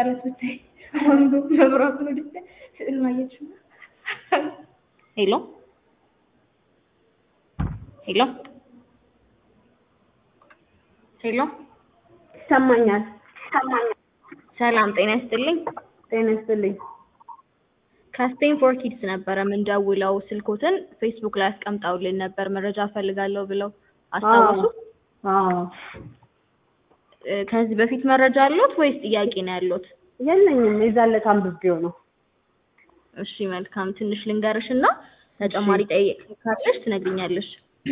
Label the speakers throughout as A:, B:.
A: ማለት ብታይ አንዱ መብራቱን ወደ ስዕል ማየት
B: ሄሎ ሄሎ ሄሎ
A: ይሰማኛል።
B: ሰላም ጤና ይስጥልኝ።
A: ጤና ይስጥልኝ።
B: ከስቴንፎር ኪድስ ነበረ የምንደውለው። ስልኮትን ፌስቡክ ላይ አስቀምጠውልን ነበር መረጃ እፈልጋለሁ ብለው አስታወሱ?
A: አዎ
B: እ፣ ከዚህ በፊት መረጃ አለዎት ወይስ ጥያቄ ነው ያለዎት?
A: የለኝም። የዛን ዕለት አንብቤው ነው።
B: እሺ መልካም። ትንሽ ልንገርሽ እና ተጨማሪ ጠይቅ ካለሽ ትነግሪኛለሽ።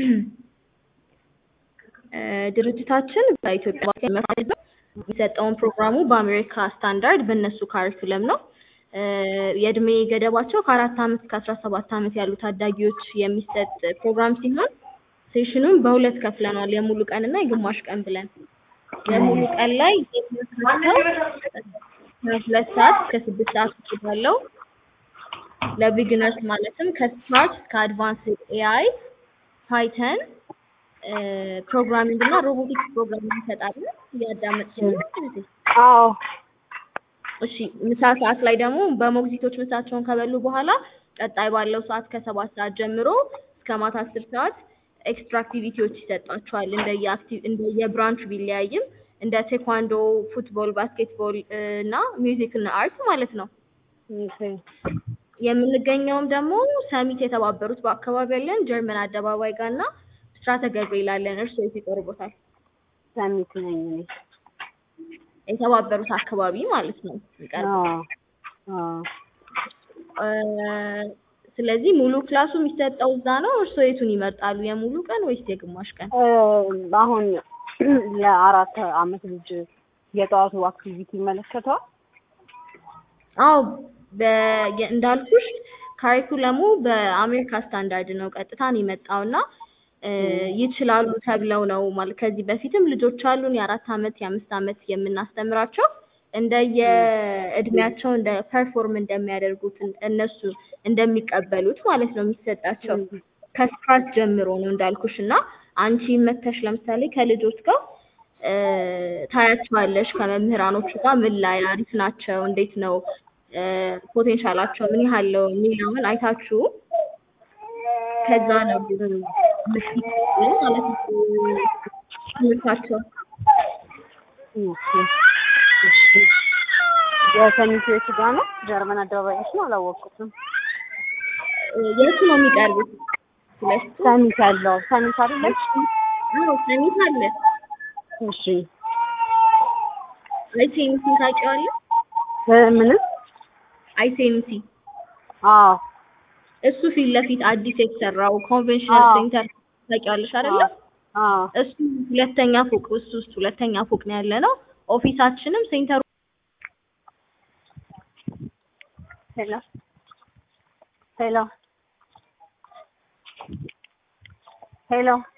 B: እ፣ ድርጅታችን በኢትዮጵያ መፋለጥ የሚሰጠውን ፕሮግራሙ በአሜሪካ ስታንዳርድ በእነሱ ካሪኩለም ነው። እ፣ የእድሜ ገደባቸው ከአራት ዓመት እስከ አስራ ሰባት ዓመት ያሉ ታዳጊዎች የሚሰጥ ፕሮግራም ሲሆን ሴሽኑን በሁለት ከፍለናል፣ የሙሉ ቀን እና የግማሽ ቀን ብለን። የሙሉ ቀን ላይ ከሁለት ሰዓት እስከ ስድስት ሰዓት ውስጥ ባለው ለቢግነርስ ማለትም ከስታርት እስከ አድቫንስ ኤአይ፣ ፓይተን፣ ፕሮግራሚንግ እና ሮቦቲክስ ፕሮግራሚንግ እንሰጣለን። እያዳመጥሽ ነው?
A: አዎ
B: እሺ ምሳ ሰዓት ላይ ደግሞ በሞግዚቶች ምሳቸውን ከበሉ በኋላ ቀጣይ ባለው ሰዓት ከሰባት ሰዓት ጀምሮ እስከ ማታ አስር ሰዓት ኤክስትራ አክቲቪቲዎች ይሰጧቸዋል። እንደየ አክቲቭ እንደየ ብራንቹ ቢለያይም እንደ ቴኳንዶ፣ ፉትቦል፣ ባስኬትቦል እ፣ እና ሚውዚክ እና አርት ማለት ነው።
A: ኦኬ።
B: የምንገኘውም ደግሞ ሰሚት የተባበሩት በአካባቢ ያለን ጀርመን አደባባይ ጋር እና ብስራተ ገብርኤል አለን። እርስዎ የት ይቀርቦታል?
A: ሰሚት ነኝ እኔ።
B: የተባበሩት አካባቢ ማለት ነው የሚቀርበው።
A: አዎ አዎ።
B: እ፣ ስለዚህ ሙሉ ክላሱ የሚሰጠው እዛ ነው። እርስዎ የቱን ይመርጣሉ? የሙሉ ቀን ወይስ የግማሽ ቀን?
A: እ፣ አሁን ለአራት አመት ልጅ የጠዋቱ አክቲቪቲ ይመለከተዋል?
B: አዎ በ- የ- እንዳልኩሽ ካሪኩለሙ በአሜሪካ ስታንዳርድ ነው ቀጥታ ነው የመጣው እና እ፣ ይችላሉ ተብለው ነው ማለት ከዚህ በፊትም ልጆች አሉን የአራት አመት የአምስት አመት የምናስተምራቸው እንደየ እድሜያቸው እንደ ፐርፎርም እንደሚያደርጉት እን- እነሱ እንደሚቀበሉት ማለት ነው የሚሰጣቸው ከስክራች ጀምሮ ነው እንዳልኩሽ እና አንቺ መተሽ ለምሳሌ ከልጆች ጋር እ፣ ታያቸዋለሽ ከመምህራኖቹ ጋር ምን ላይ አሪፍ ናቸው እንዴት ነው እ፣ ፖቴንሻላቸው ምን ያህል ነው የሚለውን አይታችሁ ከዛ ነው የምትይዙ ማለት ነው ትምህርታቸው
A: ኦኬ። እሺ። የሰሚት የቱ ጋር ነው? ጀርመን አደባባይ ነው? አላወቅኩትም።
B: እ፣ የቱ ነው የሚቀርቡት? ሁለቱ
A: ሰሚት ያለው ሰሚት አይደለች?
B: አዎ ሰሚት አለ
A: እሺ።
B: አይሴምሲ ታውቂዋለሽ?
A: እ፣ ምንም?
B: አይሴምሲ
A: አዎ
B: እሱ ፊት ለፊት አዲስ የተሰራው ኮንቬንሽናል
A: አዎ።
B: ሴንተር ታውቂዋለሽ አይደለ?
A: አዎ
B: እሱ ሁለተኛ ፎቅ እሱ ውስጥ ሁለተኛ ፎቅ ነው ያለ ነው። ኦፊሳችንም ሴንተሩ
A: ሄሎ ሄሎ ሄሎ